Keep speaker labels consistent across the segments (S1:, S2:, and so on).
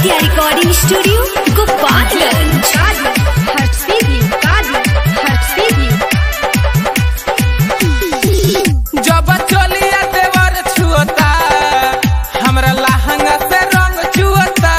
S1: Aditya recording studio Gopalganj हर्षिदी हर्षिदी
S2: जब चलिया देवर छुअता हमरा लहंगा से रंग चुअता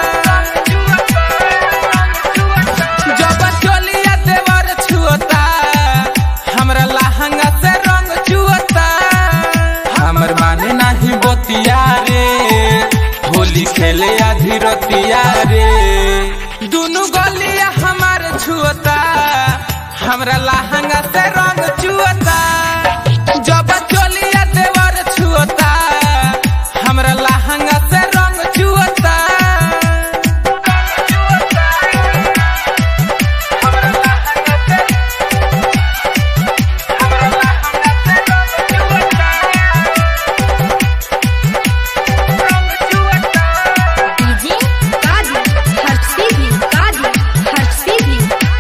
S2: जब चलिया देवर छुअता हमरा लहंगा से रंग चुअता हमर माने नाही बतिया रे होली खेले आधी रतिया रे दुनु गलिया हमार छुअता हमरा लहंगा से रंग चुअता जब चलिया देवर छुअता हमरा लहंगा से रंग चुअता हमरा लहंगा से हमरा लहंगा से रंग चुअता रंग चुअता
S1: डीजे हर्षिदी हर्षिदी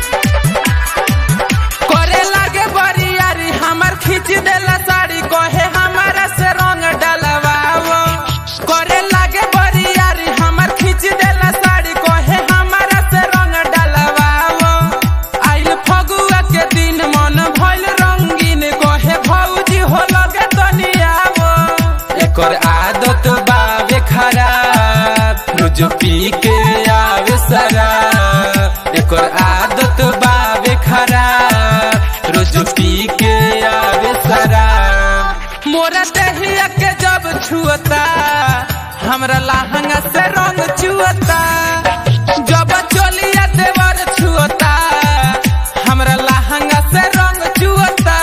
S2: करे लागे बरियारी हमर खींच देला साड़ी कहे हमारा से रंग डलवाओ करे लागे बरियारी हमर खींच देला साड़ी कहे हमारा से रंग डलवाओ आइल फगुआ के दिन मन भइल रंगीन कहे भौजी हो लगे तनियावो एकर आदत बावे खराब रोज पी के आवे शराब एकर आदत बावे खराब रोज पी के आवे शराब मोरा देहिया के जब छुअता हमरा लहंगा से रंग चुअता जब चलिया देवर छुअता हमरा लहंगा से रंग चुअता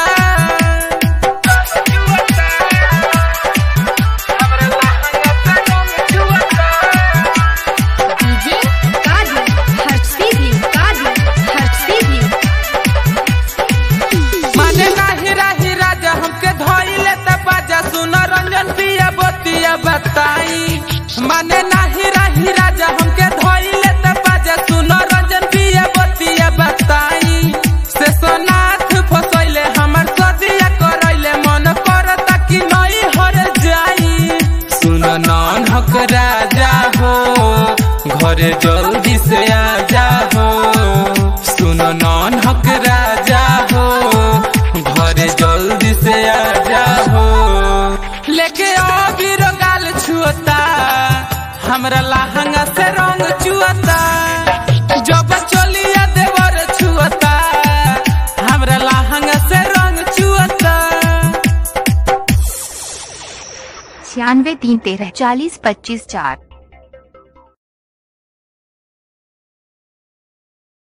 S2: हमरा लहंगा से रंग चुअता
S1: डीजे हर्षिदी हर्षिदी
S2: माने नाही राही राजा हमके धोइले त बाजा सुन रंजन पिया बतिया बताई माने नाही राही राजा हमके धोइले त बाजा सुन रंजन पिया बतिया बताई से सोनाथ फसैले हमर सदिया करैले मन करता कि नई हर जाई सुन नन हक राजा हो घरे जल्दी से आ जा हो सुन नन हक राजा हो घरे जल्दी से आ जा हो लेके अबीर गाल छुअता हमरा लहंगा से रंग चुअता जब चलिया देवर छुअता हमरा लहंगा से रंग चुअता
S3: छियानवे तीन तेरह चालीस पच्चीस चार